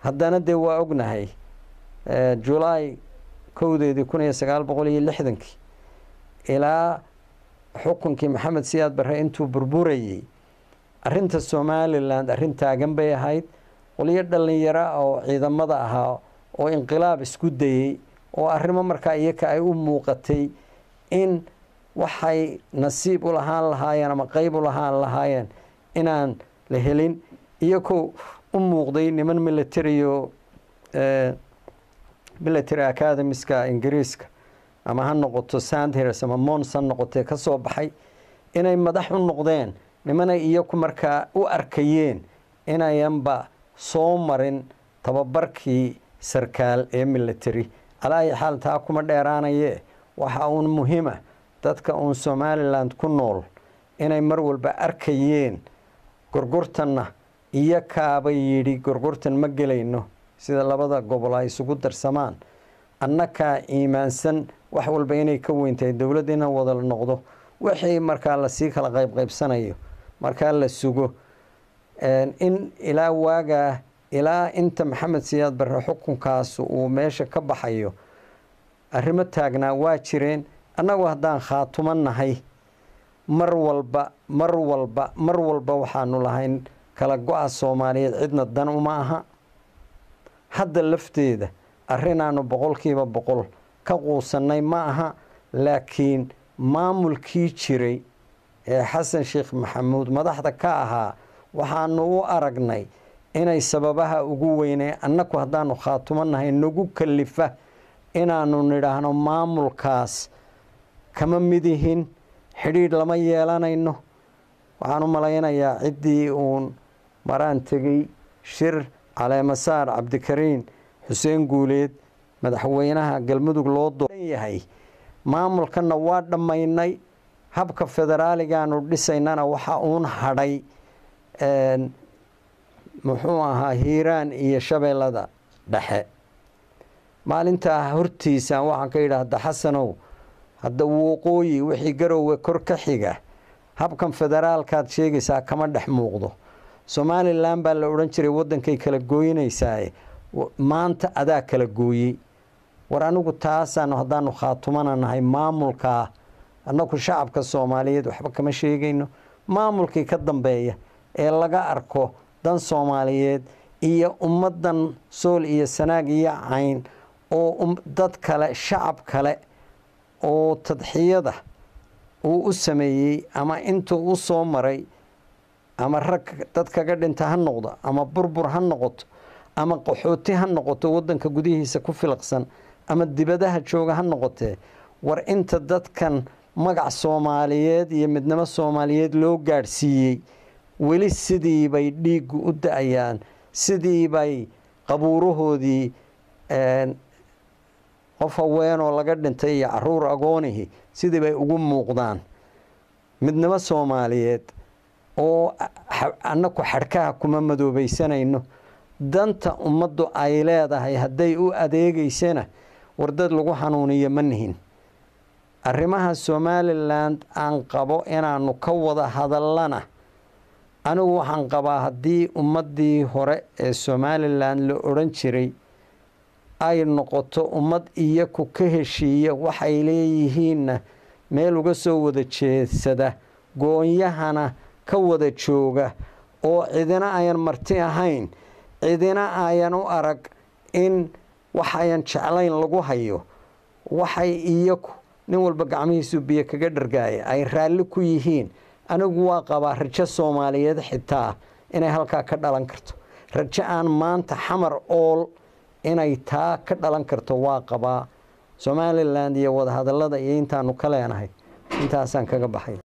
haddana dee waa ognahay julaay kowdeedii kun iyo sagaal boqol iyo lixdankii ilaa xukunkii maxamed siyaad barre intuu burburayey arrinta somalilan arrin taagan bay ahayd qolyo dhallinyaro ah oo ciidamada ahaa oo inqilaab isku dayey oo arrimo markaa iyaka ay u muuqatay in waxay nasiib u lahaan lahaayeen ama qeyb u lahaan lahaayeen inaan la helin iyagoo u muuqday niman militario military academiska ingiriiska ama ha noqoto sandhers ama mons ha noqotee ka soo baxay inay madax u noqdeen nimanay iyaku markaa u arkayeen inayanba soo marin tababarkii sarkaal ee military alaayi xaal taa kuma dheeraanaye waxa uun muhiima dadka uun somalilan ku nool inay mar walba arkayeen gorgortanna iyo kaaba yidhi gorgortan ma gelayno sida labada gobol ay isugu darsamaan annakaa iimaansan wax walba inay ka weyntahay dowladda inaan wada noqdo wixii markaa lasii kala qaybqaybsanayo markaa la sugo in ilaa waagaa ilaa inta maxamed siyaad barre xukunkaas uu meesha ka baxayo arrimo taagnaa waa jireen annagu haddaan khaatumo nahay mar walba mar walba mar walba waxaanu lahayn kala go-a soomaaliyeed cidna dan uma aha hadda lafteeda arrinaanu boqolkiiba boqol ka quusannay ma aha laakiin maamulkii jiray ee xasan sheekh maxamuud madaxda ka ahaa waxaanu u aragnay inay sababaha ugu weynee annaku haddaanu khaatumo nahay nagu kalifa inaanu nidhaahno maamulkaas kama midihin xidhiidh lama yeelanayno waxaan u malaynayaa ciddii uun maraan tegey shir caleemasaar cabdikariin xuseen guuleed madaxweynaha galmudug loo dooran yahay maamulkanna waa dhammaynay habka federaaligaanu dhisaynana waxa uun hadhay muxuu ahaa hiiraan iyo shabeellada dhexe maalintaa hortiisaan waxaan ka yidhaahda xasanow hadda wooqooyi wixii garowga kor ka xiga habkan federaalkaad sheegaysaa kama dhex muuqdo somalilan baa la odhan jiray waddankay kala gooyinaysaae maanta adaa kala gooyey war anigu taasaanu haddaanu khaatumana nahay maamulkaa annagu shacabka soomaaliyeed waxba kama sheegayno maamulkii ka dambeeya ee laga arko dan soomaaliyeed iyo ummaddan sool iyo sanaag iyo cayn oo dad kale shacab kale oo tadxiyada uu u sameeyey ama intuu u soo maray ama rag dad kaga dhinta ha noqdo ama burbur ha noqoto ama qaxooti ha noqoto waddanka gudihiisa ku filaqsan ama dibadaha jooga ha noqotee war inta dadkan magac soomaaliyeed iyo midnimo soomaaliyeed loo gaadhsiiyey weli sidii bay dhiiggu u da-ayaan sidii bay qabuurahoodii qof haweenoo laga dhintay iyo caruur agoonihi sidii bay ugu muuqdaan midnimo soomaaliyeed oo annaku xadhkaha kuma madoobaysanayno danta ummaddu ay leedahay hadday u adeegaysana wardad lagu xanuuniyo ma nihin arrimaha somalilan aan qabo inaanu ka wada hadallana anigu waxaan qabaa haddii ummaddii hore ee somalilan la odhan jiray ay noqoto ummad iyaku ka heshiiya waxay leeyihiinna meel uga soo wada jeedsada goonyahana ka wada jooga oo cidina ayan marti ahayn cidina ayan u arag in waxayan jeclayn lagu hayo waxay iyaku nin walba gacmihiisu biyo kaga dhargaaya ay raalli ku yihiin anigu waa qabaa rajo soomaaliyeed xitaa inay halkaa ka dhalan karto rajo aan maanta xamar ool inay taa ka dhalan karto waa qabaa somalilan iyo wadahadallada iyo intaanu ka leenahay intaasaan kaga baxay